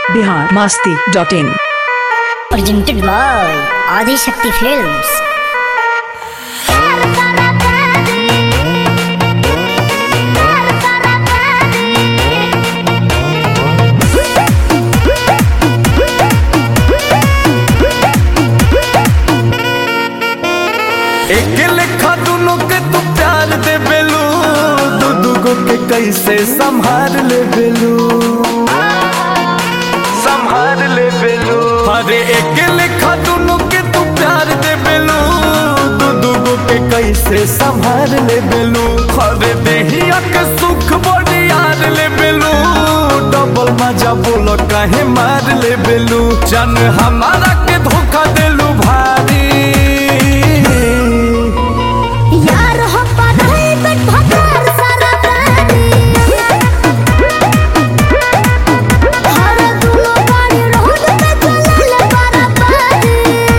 Bihar Masti dot in presented by Adi Shakti Films. एक लेखा दुनो के तू प्यार दे बेलू दू दूगो के कैसे संभाल ले बेलू संभाल ले बेलू अरे एक लेखा दुनो के तू प्यार दे बेलू दू दूगो के कैसे संभाल ले बेलू अरे देहिया के सुख बड़ी यार ले बेलू डबल मजा बोलो काहे मार ले बेलू जन हमारा के धोखा देलू भारी यार हो पढ़ाई बट भकार सारा प्राणी हर दुलो गाड़ी रोड पे चलल पारा पारी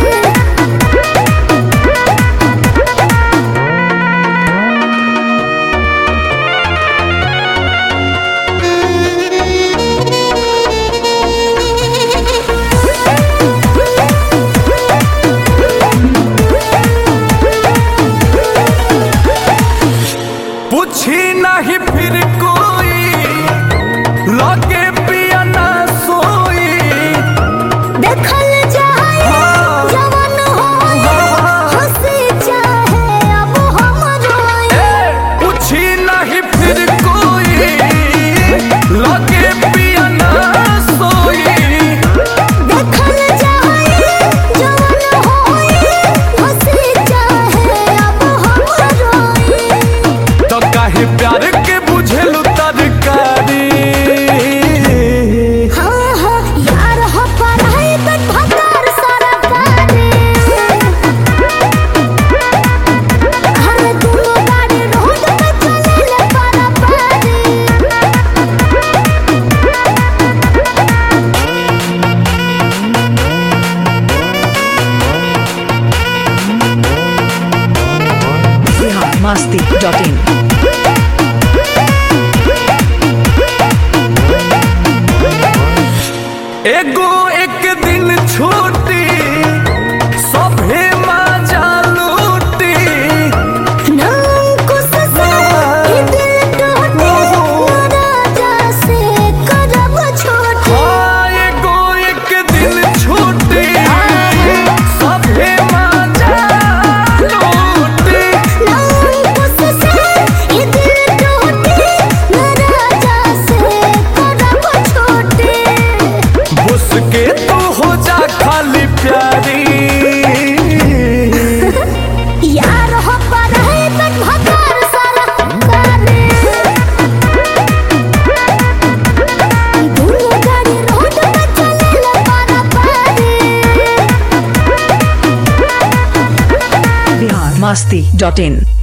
पूछी नहीं फिर कोई लगे पिया ना सोई देखल जाए जवान होए हंसी चाहे अब हम रोए ए, पूछी नहीं फिर कोई लगे पिया ना सोई देखल जाए जवान होए हंसी चाहे अब हम रोए तो काहे प्यार के बुझेलू तरकारी हाँ हाँ यार हो पढ़ाई बट भकार सारा पानी हर दुलो गाड़ी रोड पे चलल पारा पारी बिहार मास्ती डॉट इन एगो एक दिन छूटी सभे मजा लूटी नाम कुछ से ये दिल टूटे राजा से करब छोटे हाँ, एगो एक दिन छूटी सभे मजा लूटी नाम कुछ से ये दिल टूटे राजा से करब छोटे उसके तू हो जा खाली प्यारी यार हो पढ़ाई बट भकार सारा करे दुनो गाड़ी रोड पे चलल पारा पारी बिहार मास्ती डॉट इन